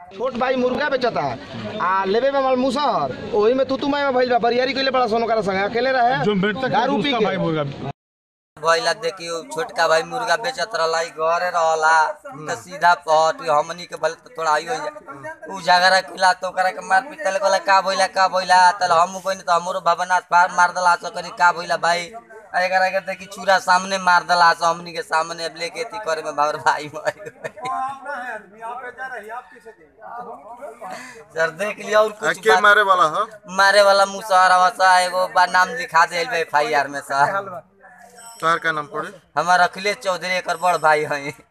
छोट भाई मुर्गा बेचता आ लेबे में हमार मुसहर ओही में तू तू मैं भइल बा बरियारी कइले बड़ा सोनो करा संग अकेले रहे जो मृतक है दारू पी उसका के भाई मुर्गा भइला देखियो छोटका भाई मुर्गा बेचत रहला ई घरे रहला त सीधा पट हमनी के भले तो थोड़ा आइयो उ झगड़ा किला तो ओकरा के मार पीट तले कहला का भइला का भइला तले हम कोइन त हमरो भवनाथ पार मार दला सो करी का भइला भाई आ एकरा के देखी चूरा सामने मार दला सो हमनी के सामने अब लेके ती करे में भावर भाई मर गए सर देख लिया और कुछ के बात- मारे वाला है मारे वाला मुसहर सा एगो बा नाम लिखा दे एफ आई आर में सर तोहर का नाम पड़े हमार अखिलेश चौधरी एकर बड़ भाई हैं